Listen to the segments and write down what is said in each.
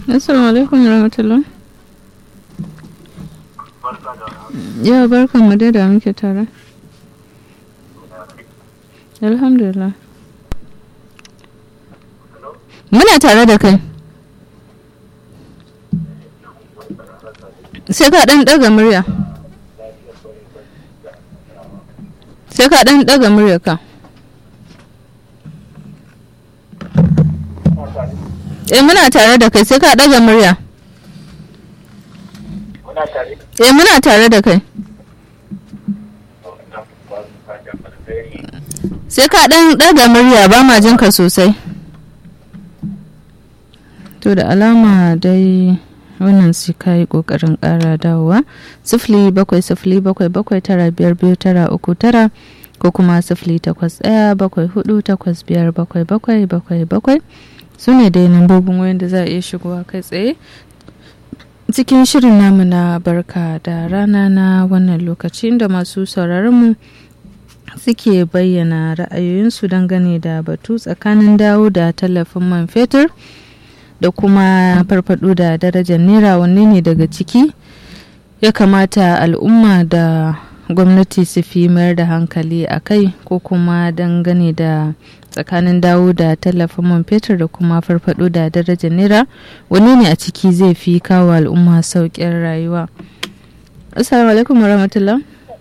Assalamu alaikum warahmatullah. Ya barkan mu dai da muke tare. Alhamdulillah. Muna tare da kai. Sai ka ɗan ɗaga murya. Sai ka ɗan ɗaga murya ka. Eh muna tare da kai sai ka ɗaga murya. Muna tare. Eh muna tare da kai. Sai ka ɗan ɗaga murya ba ma jin ka sosai. To da alama dai wannan sai ka yi ƙoƙarin ƙara dawowa. Sifili bakwai sifili bakwai bakwai tara biyar biyu tara uku tara ko kuma sifili takwas ɗaya bakwai hudu takwas biyar bakwai bakwai bakwai bakwai. Su ne dai lambobin wayan da za a iya shigowa kai tsaye cikin shirin namu na barka da rana na wannan lokaci da masu sauraronmu suke bayyana ra'ayoyinsu dangane da batu tsakanin dawo da tallafin man fetur da kuma farfado da darajar naira wanne ne daga ciki ya kamata al'umma da gwamnati su fi mayar da hankali a kai ko kuma dangane da tsakanin dawo da tallafin man fetur da kuma farfado da darajar naira wani ne a ciki zai fi kawo al'umma sauƙin rayuwa assalamu alaikum warahmatullah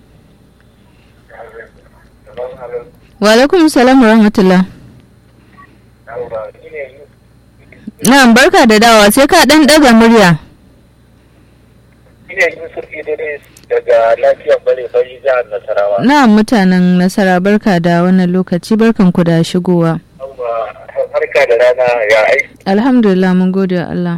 wa alaikum salam warahmatullah na'am barka da dawa sai ka dan daga murya Ina Yusuf Idris daga lafiyar bare bari jihar Nasarawa. na'am mutanen nasara barka da wannan lokaci barkan ku da shigowa Yawwa, Barka da rana ya aiki. alhamdulillah mun gode wa Allah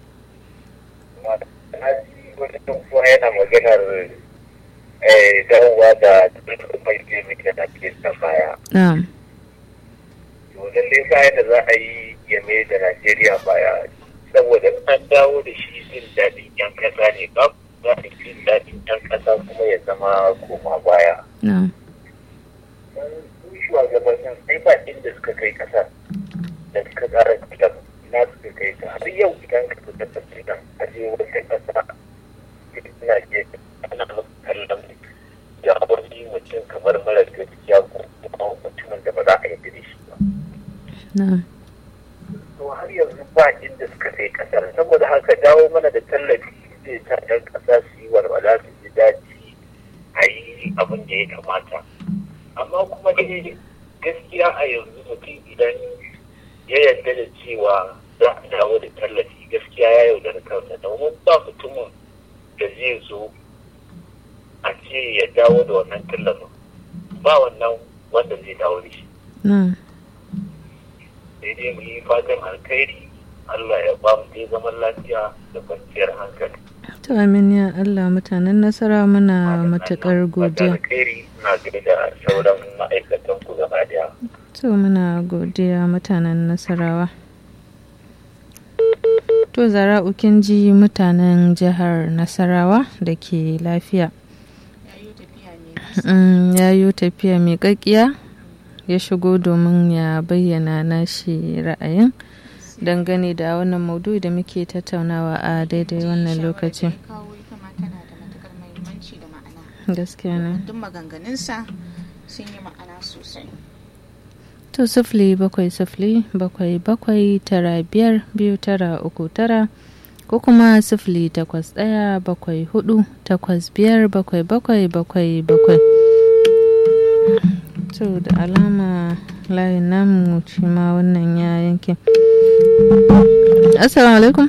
Na ji wani ɗan kuwa yana maganar eh, dawowa da mai taimaki da ke ta baya. na'am To lallai bayan da za a yi ya mai da Najeriya baya saboda an dawo da shi jin daɗin 'yan ƙasa ne ba za a jin daɗin 'yan ƙasa kuma ya zama koma baya. na'am su shugabannin sai ba inda suka kai kasar da suka tsara kitan na suka kai ta har yau idan ka fita ta kitan a je wata kasa ina ke ana kallon jagoranci mutum kamar mara gaskiya ko kuma mutumin da ba za a yi da shi ba na'am to har yanzu ba inda suka kai kasar saboda haka dawo mana da tallafi zai sa ɗan ƙasa su yi walwala su ji daɗi a yi abin da ya kamata amma kuma dai gaskiya a yanzu mutum idan ya yarda da cewa za a dawo da tallafi gaskiya ya yaudara kansa domin ba mutumin da zai zo a ce ya dawo da wannan tallafin ba wannan wanda zai dawo da shi na'am sai dai mu yi fatan alkhairi Allah ya ba mu dai zaman lafiya da kwanciyar hankali. to amin ya Allah mutanen nasara muna matukar Fatan godiya alkhairi na da sauran ma'aikatan ku gaba daya. to muna godiya mutanen nasarawa to zara'u kin ji mutanen jihar nasarawa da ke lafiya Mm, ya yi tafiya mai kakkiya ya shigo domin ya bayyana nashi ra'ayin dangane da wannan maudu'i da muke tattaunawa a daidai wannan lokacin kawo ita ma tana da matukar muhimmanci da ma'ana gaskiya ne duk maganganunsa sun yi ma'ana sosai to sifili bakwai sifili bakwai bakwai tara biyar biyu tara uku tara ko kuma sifili takwas ɗaya bakwai hudu takwas biyar bakwai bakwai bakwai bakwai to da alama layin namu shi ma wannan ya yanke assalamu alaikum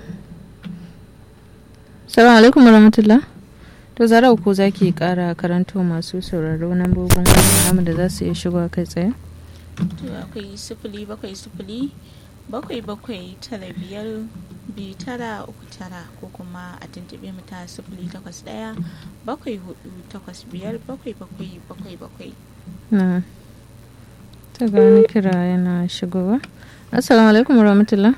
assalamu alaikum warahmatullah to zara ko za ki kara karanto masu sauraro nambobin namu da za su iya shigowa kai tsaye to akwai sifili bakwai sifili bakwai bakwai tara biyar biyu tara uku tara ko kuma a tuntuɓe mu ta sifili takwas ɗaya bakwai hudu takwas biyar bakwai bakwai bakwai bakwai na ta gani kira yana shigowa assalamu alaikum warahmatullah